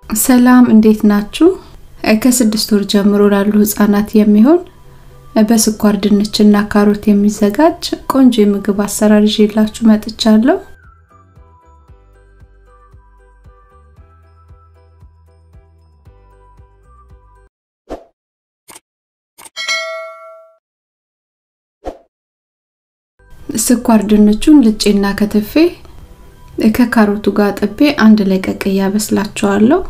ሰላም እንዴት ናችሁ? ከስድስት ወር ጀምሮ ላሉ ህጻናት የሚሆን በስኳር ድንችና ካሮት የሚዘጋጅ ቆንጆ የምግብ አሰራር ይዤላችሁ መጥቻለሁ። ስኳር ድንቹን ልጬና ከትፌ ከካሮቱ ጋር ጥቤ አንድ ላይ ቀቅዬ አበስላቸዋለሁ።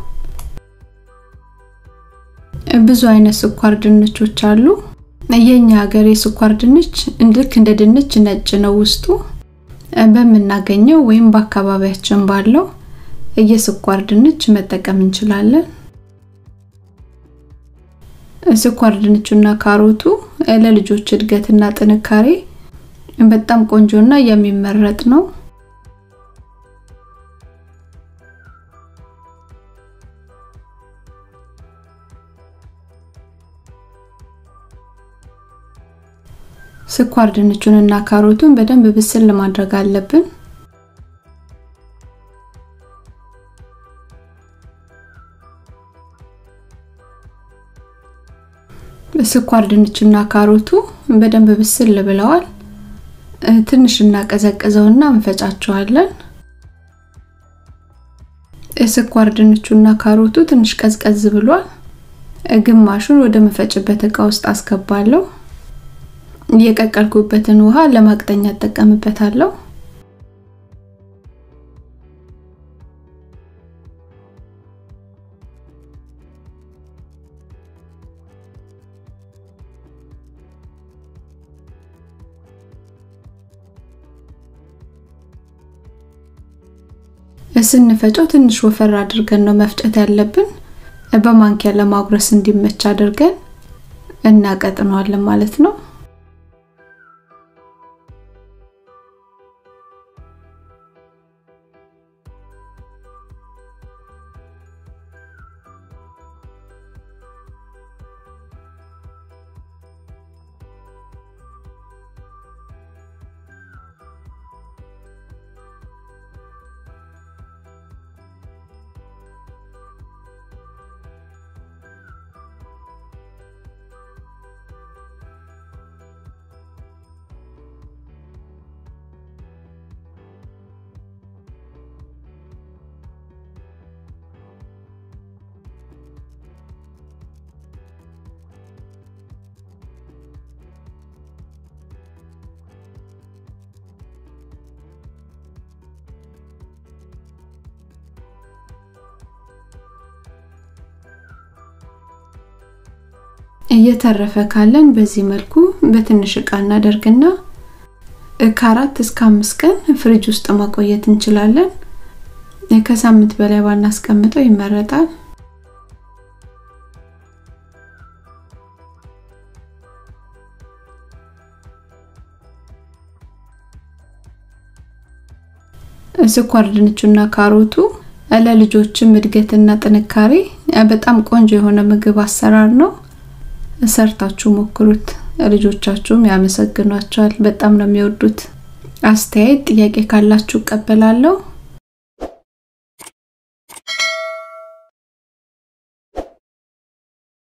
ብዙ አይነት ስኳር ድንቾች አሉ። የኛ ሀገር የስኳር ድንች ልክ እንደ ድንች ነጭ ነው ውስጡ። በምናገኘው ወይም በአካባቢያችን ባለው የስኳር ድንች መጠቀም እንችላለን። ስኳር ድንቹና ካሮቱ ለልጆች እድገትና ጥንካሬ በጣም ቆንጆና የሚመረጥ ነው። ስኳር ድንቹን እና ካሮቱን በደንብ ብስል ማድረግ አለብን። ስኳር ድንቹና ካሮቱ በደንብ ብስል ብለዋል። ትንሽ እናቀዘቅዘውና እንፈጫቸዋለን። ስኳር ድንቹና ካሮቱ ትንሽ ቀዝቀዝ ብሏል። ግማሹን ወደ መፈጭበት እቃ ውስጥ አስገባለሁ። የቀቀልኩበትን ውሃ ለማቅጠኛ እጠቀምበታለሁ። ስንፈጨው ትንሽ ወፈር አድርገን ነው መፍጨት ያለብን። በማንኪያ ለማጉረስ እንዲመች አድርገን እናቀጥነዋለን ማለት ነው። እየተረፈ ካለን በዚህ መልኩ በትንሽ እቃ እናደርግና ከአራት እስከ አምስት ቀን ፍሪጅ ውስጥ ማቆየት እንችላለን። ከሳምንት በላይ ባናስቀምጠው ይመረጣል። ስኳር ድንቹና ካሮቱ ለልጆችም እድገትና ጥንካሬ በጣም ቆንጆ የሆነ ምግብ አሰራር ነው። ሰርታችሁ ሞክሩት። ልጆቻችሁም ያመሰግኗቸዋል። በጣም ነው የሚወዱት። አስተያየት፣ ጥያቄ ካላችሁ እቀበላለሁ።